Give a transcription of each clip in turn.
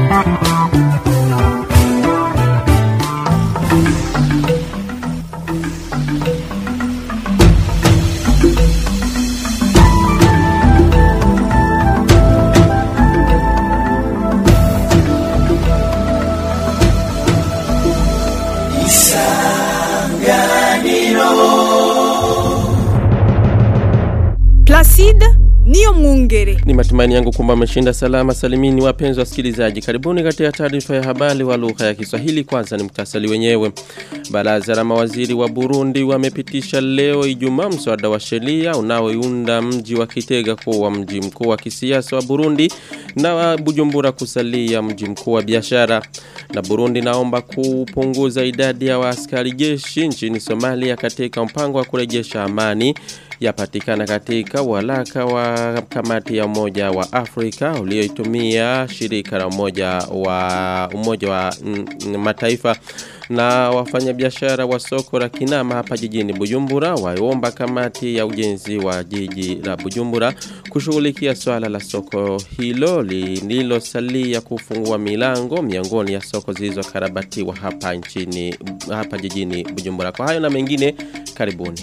Placide niyo mwungere. Ni matumaini yangu kwamba ameshinda salama salimini wapenzi wasikilizaji. Karibuni katika taarifa ya habari wa lugha ya Kiswahili kwanza ni mtasali wenyewe. Baraza la mawaziri wa Burundi wamepitisha leo Ijumaa mswada wa sheria unaoiunda mji wa Kitega kuwa mji mkuu wa kisiasa wa Burundi na wa Bujumbura kusalia mji mkuu wa biashara. Na Burundi naomba kupunguza idadi ya waaskari jeshi nchini Somalia katika mpango wa kurejesha amani yapatikana katika walaka wa kamati ya umoja wa Afrika ulioitumia shirika la umoja wa umoja wa mm, mataifa na wafanyabiashara wa soko la Kinama hapa jijini Bujumbura waomba kamati ya ujenzi wa jiji la Bujumbura kushughulikia swala la soko hilo lililosalia kufungua milango miongoni ya soko zilizokarabatiwa hapa nchini hapa jijini Bujumbura. Kwa hayo na mengine karibuni.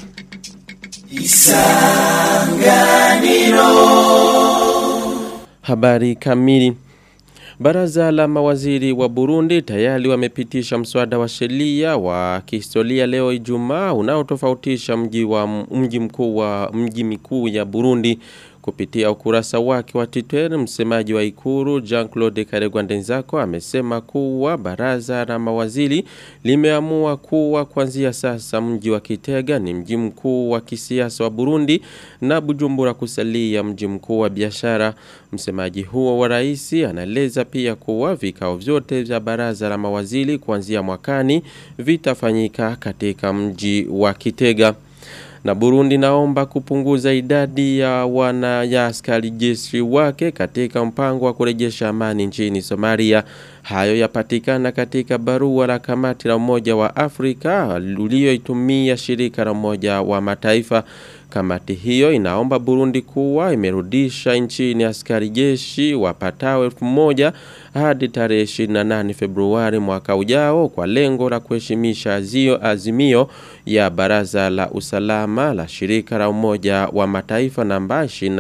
Habari kamili. Baraza la mawaziri wa Burundi tayari wamepitisha mswada wa sheria wa kihistoria leo Ijumaa unaotofautisha mji wa mji mkuu wa mji mikuu ya Burundi kupitia ukurasa wake wa Twitter msemaji wa Ikuru Jean-Claude Karegwandenzako amesema kuwa baraza la mawaziri limeamua kuwa kuanzia sasa mji wa Kitega ni mji mkuu wa kisiasa wa Burundi na Bujumbura kusalia mji mkuu wa biashara msemaji huo wa rais anaeleza pia kuwa vikao vyote vya baraza la mawaziri kuanzia mwakani vitafanyika katika mji wa Kitega na Burundi naomba kupunguza idadi ya wana ya askari jeshi wake katika mpango wa kurejesha amani nchini Somalia. Hayo yapatikana katika barua la kamati la Umoja wa Afrika ulioitumia shirika la Umoja wa Mataifa. Kamati hiyo inaomba Burundi kuwa imerudisha nchini askari jeshi wapatao elfu moja hadi tarehe 28 Februari mwaka ujao kwa lengo la kuheshimisha azio azimio ya Baraza la Usalama la shirika la Umoja wa Mataifa namba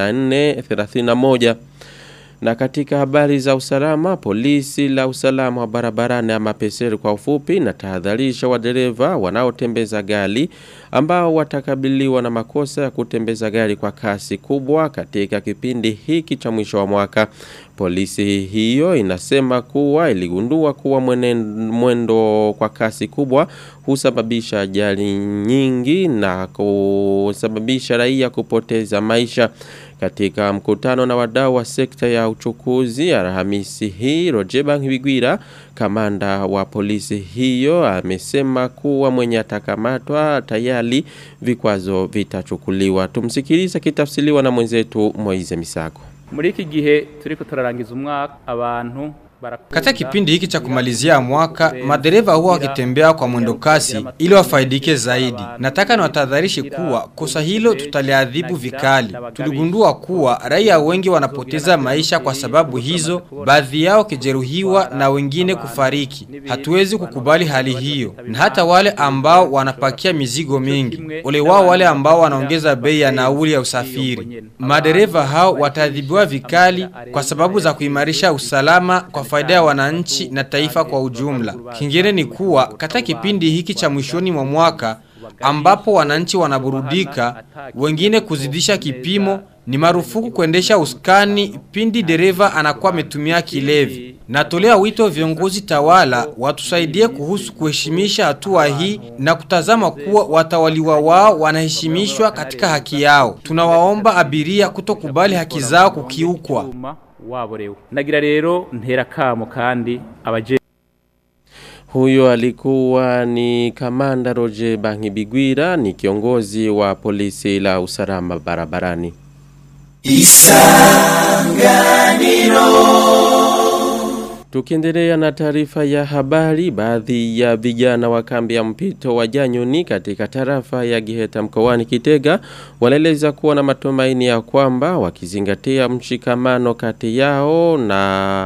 2431. Na katika habari za usalama, polisi la usalama wa barabarani ama peseri kwa ufupi na tahadharisha wadereva wanaotembeza gari ambao watakabiliwa na makosa ya kutembeza gari kwa kasi kubwa katika kipindi hiki cha mwisho wa mwaka. Polisi hiyo inasema kuwa iligundua kuwa mwendo kwa kasi kubwa husababisha ajali nyingi na kusababisha raia kupoteza maisha. Katika mkutano na wadau wa sekta ya uchukuzi Alhamisi hii Rojeba Ngwigwira kamanda wa polisi hiyo amesema kuwa mwenye atakamatwa tayari vikwazo vitachukuliwa. Tumsikilize kitafsiriwa na mwenzetu Moize Misago. muri iki gihe turiko turarangiza umwaka abantu Katika kipindi hiki cha kumalizia mwaka, madereva huwa wakitembea kwa mwendo kasi ili wafaidike zaidi. Nataka niwatahadharishe kuwa kosa hilo tutaliadhibu vikali. Tuligundua kuwa raia wengi wanapoteza maisha kwa sababu hizo, baadhi yao kijeruhiwa na wengine kufariki. Hatuwezi kukubali hali hiyo, na hata wale ambao wanapakia mizigo mingi, ole wao wale ambao wanaongeza bei ya nauli ya usafiri. Madereva hao wataadhibiwa vikali kwa sababu za kuimarisha usalama kwa faida ya wananchi na taifa kwa ujumla. Kingine ni kuwa katika kipindi hiki cha mwishoni mwa mwaka ambapo wananchi wanaburudika, wengine kuzidisha kipimo, ni marufuku kuendesha uskani pindi dereva anakuwa ametumia kilevi. Natolea wito viongozi tawala watusaidie kuhusu kuheshimisha hatua hii na kutazama kuwa watawaliwa wao wanaheshimishwa katika haki yao. Tunawaomba abiria kutokubali haki zao kukiukwa. waborewe nagira rero ntera kamo kandi abaje Huyo alikuwa ni kamanda Roger Bangibigwira ni kiongozi wa polisi la usalama barabarani. Tukiendelea na taarifa ya habari, baadhi ya vijana wa kambi ya mpito wa Janyoni katika tarafa ya Giheta mkoani Kitega wanaeleza kuwa na matumaini ya kwamba wakizingatia mshikamano kati yao na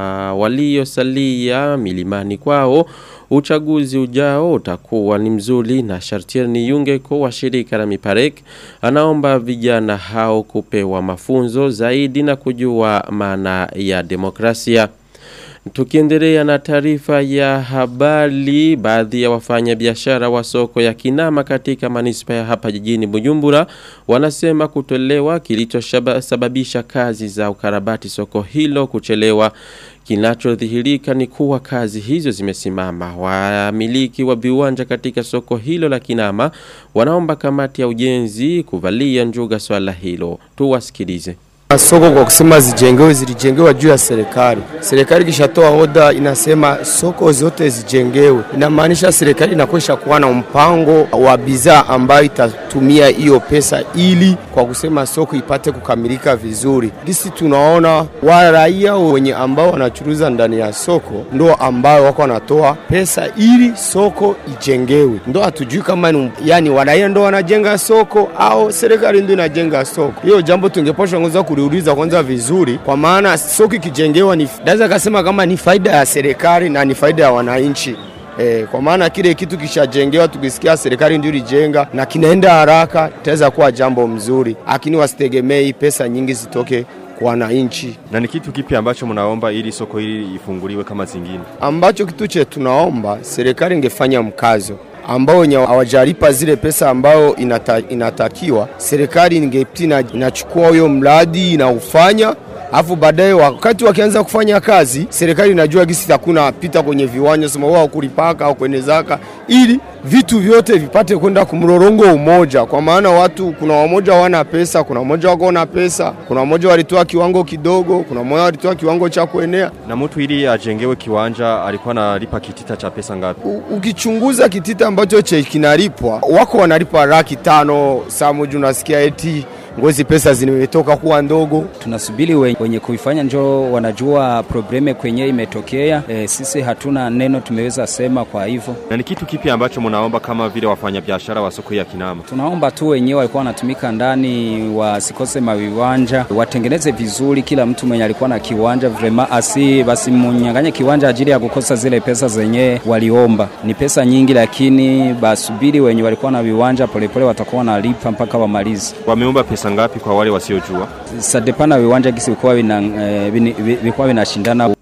waliosalia milimani kwao uchaguzi ujao utakuwa ni mzuri na Shartier ni Yungeko wa shirika la Miparek anaomba vijana hao kupewa mafunzo zaidi na kujua maana ya demokrasia. Tukiendelea na taarifa ya habari, baadhi ya wafanya biashara wa soko ya Kinama katika manispa ya hapa jijini Bujumbura wanasema kutolewa kilichosababisha kazi za ukarabati soko hilo kuchelewa. Kinachodhihirika ni kuwa kazi hizo zimesimama. Wamiliki wa viwanja katika soko hilo la Kinama wanaomba kamati ya ujenzi kuvalia njuga swala hilo. Tuwasikilize. Soko kwa kusema zijengewe zilijengewa juu ya serikali. Serikali kishatoa oda inasema soko zote zijengewe, inamaanisha serikali inakwesha kuwa na mpango wa bidhaa ambayo itatumia hiyo pesa ili kwa kusema soko ipate kukamilika vizuri. Gisi tunaona wa raia wenye ambao wanachuruza ndani ya soko ndo ambao wako wanatoa pesa ili soko ijengewe, ndo hatujui kama ni, yani waraia ndo wanajenga soko au serikali ndo inajenga soko. Hiyo jambo tungeposha ngoza kuliuliza kwanza vizuri, kwa maana soko ikijengewa ni naweza kasema kama ni faida ya serikali na ni faida ya wananchi. E, kwa maana kile kitu kishajengewa, tukisikia serikali ndio ilijenga na kinaenda haraka, itaweza kuwa jambo mzuri, lakini wasitegemei pesa nyingi zitoke kwa wananchi. Na ni kitu kipi ambacho mnaomba ili soko hili ifunguliwe kama zingine? Ambacho kitu che tunaomba serikali ingefanya mkazo ambao wenye hawajalipa zile pesa ambao inata, inatakiwa serikali ingepitina inachukua huyo mradi inaufanya afu baadaye wakati wakianza kufanya kazi serikali inajua gisi takuna pita kwenye viwanja sema wao kulipaka au kwenye zaka ili vitu vyote vipate kwenda kumrorongo umoja kwa maana watu kuna wamoja wana pesa kuna wamoja wako na pesa kuna wamoja walitoa kiwango kidogo kuna mmoja walitoa kiwango cha kuenea Na mtu ili ajengewe kiwanja alikuwa analipa kitita cha pesa ngapi? U, ukichunguza kitita ambacho che kinalipwa wako wanalipa laki tano saa moja unasikia eti ngozi pesa zimetoka kuwa ndogo tunasubiri wenye, wenye kuifanya njo wanajua probleme kwenye imetokea. E, sisi hatuna neno tumeweza sema. Kwa hivyo Na ni kitu kipi ambacho mnaomba kama vile wafanyabiashara wa soko ya Kinama? tunaomba tu wenyewe walikuwa wanatumika ndani wasikose maviwanja, watengeneze vizuri. Kila mtu mwenye alikuwa na kiwanja vrema asi basi munyanganye kiwanja ajili ya kukosa zile pesa zenye waliomba. Ni pesa nyingi, lakini basubiri wenye walikuwa na viwanja polepole watakuwa wanalipa mpaka wamalize. Wameomba pesa ngapi kwa wale wasiojua? Sadepana viwanja gisi vikuwa vina, eh, vini- vi- vikuwa vinashindana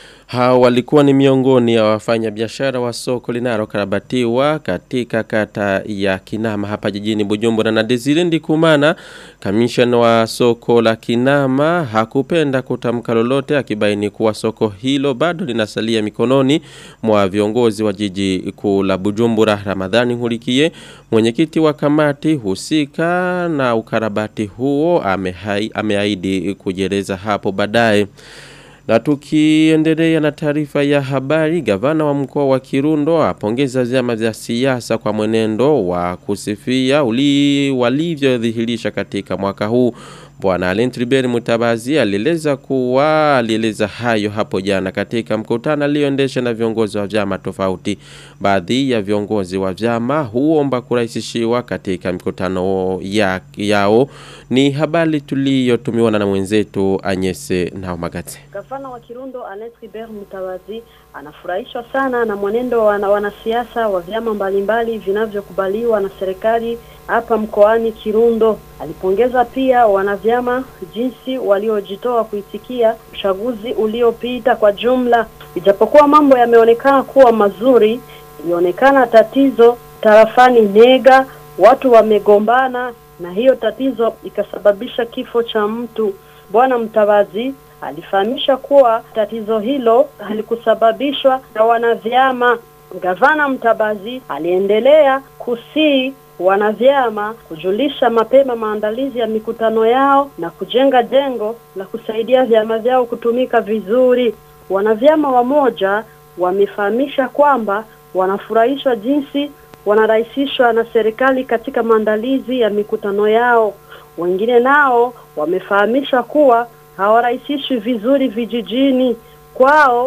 Hao walikuwa ni miongoni ya wafanyabiashara wa soko linalokarabatiwa katika kata ya Kinama hapa jijini Bujumbura na Desire Ndikumana kamishna wa soko la Kinama hakupenda kutamka lolote akibaini kuwa soko hilo bado linasalia mikononi mwa viongozi wa jiji kuu la Bujumbura Ramadhani Hulikie mwenyekiti wa kamati husika na ukarabati huo amehai- ameahidi kujeleza hapo baadaye na tukiendelea na taarifa ya habari, gavana wa mkoa wa Kirundo apongeza vyama vya siasa kwa mwenendo wa kusifia uli walivyodhihirisha katika mwaka huu. Bwana Alain Tribert Mutabazi alieleza kuwa alieleza hayo hapo jana katika mkutano alioendesha na viongozi wa vyama tofauti. Baadhi ya viongozi wa vyama huomba kurahisishiwa katika mikutano ya, yao. Ni habari tuliyotumiwa na mwenzetu Anyese Naumagate. Gavana wa Kirundo Alain Tribert Mutabazi anafurahishwa sana na mwenendo wa wana- wanasiasa wa vyama mbalimbali vinavyokubaliwa na serikali hapa mkoani Kirundo. Alipongeza pia wanavyama jinsi waliojitoa kuitikia uchaguzi uliopita kwa jumla. Ijapokuwa mambo yameonekana kuwa mazuri, ilionekana tatizo tarafani Nega, watu wamegombana na hiyo tatizo ikasababisha kifo cha mtu. Bwana Mtabazi alifahamisha kuwa tatizo hilo halikusababishwa na wanavyama. Gavana Mtabazi aliendelea kusii wanavyama kujulisha mapema maandalizi ya mikutano yao na kujenga jengo la kusaidia vyama vyao kutumika vizuri. Wanavyama wamoja wamefahamisha kwamba wanafurahishwa jinsi wanarahisishwa na serikali katika maandalizi ya mikutano yao. Wengine nao wamefahamisha kuwa hawarahisishwi vizuri vijijini kwao.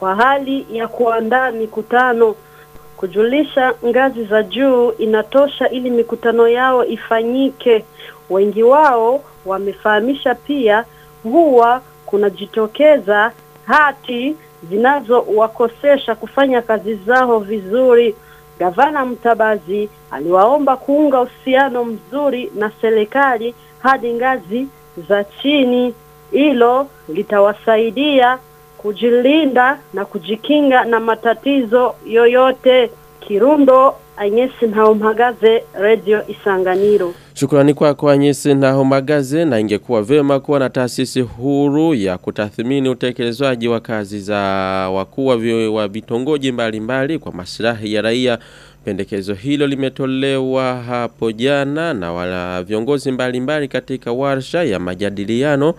kwa hali ya kuandaa mikutano. Kujulisha ngazi za juu inatosha ili mikutano yao ifanyike. Wengi wao wamefahamisha pia huwa kunajitokeza hati zinazowakosesha kufanya kazi zao vizuri. Gavana Mtabazi aliwaomba kuunga uhusiano mzuri na serikali hadi ngazi za chini. Hilo litawasaidia kujilinda na kujikinga na matatizo yoyote. Kirundo, Anyesi Ntaumagaze, Radio Isanganiro. Shukrani kwa kwa nyesi na homagaze na ingekuwa vema kuwa na taasisi huru ya kutathmini utekelezwaji wa kazi za wakuu wa vi- wa vitongoji mbalimbali kwa maslahi ya raia. Pendekezo hilo limetolewa hapo jana na wala viongozi mbalimbali katika warsha ya majadiliano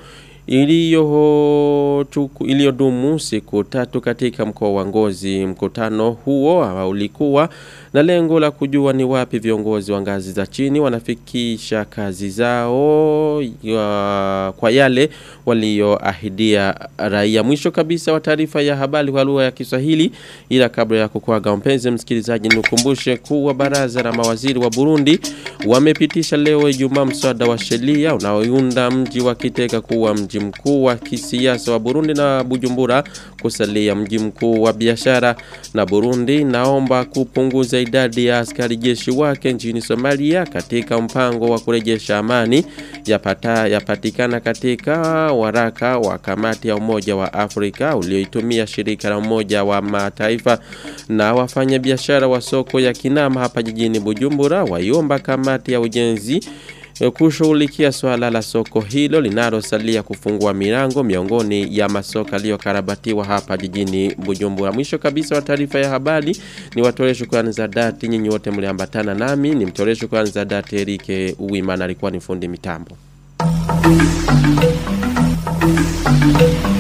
iliyo tuku- iliyodumu siku tatu katika mkoa wa Ngozi. Mkutano huo ah, ulikuwa na lengo la kujua ni wapi viongozi wa ngazi za chini wanafikisha kazi zao ya, kwa yale walioahidia raia. Mwisho kabisa wa taarifa ya habari kwa lugha ya Kiswahili, ila kabla ya kukuaga mpenzi msikilizaji, nikukumbushe kuwa baraza la mawaziri wa Burundi wamepitisha leo Ijumaa mswada wa sheria unaounda mji wa Kitega kuwa mji mkuu wa kisiasa wa Burundi na Bujumbura kusalia mji mkuu wa biashara na Burundi naomba kupunguza idadi ya askari jeshi wake nchini Somalia katika mpango wa kurejesha amani yapata yapatikana katika waraka wa kamati ya Umoja wa Afrika ulioitumia shirika la Umoja wa Mataifa na wafanya biashara wa soko ya Kinama hapa jijini Bujumbura waiomba kamati ya ujenzi eh, kushughulikia swala la soko hilo linalosalia kufungua milango miongoni ya masoko yaliyokarabatiwa hapa jijini Bujumbura. Mwisho kabisa wa taarifa ya habari ni watolee shukrani za dhati nyinyi wote mliambatana nami, ni mtolee shukrani za dhati Erike Uwimana alikuwa ni fundi mitambo.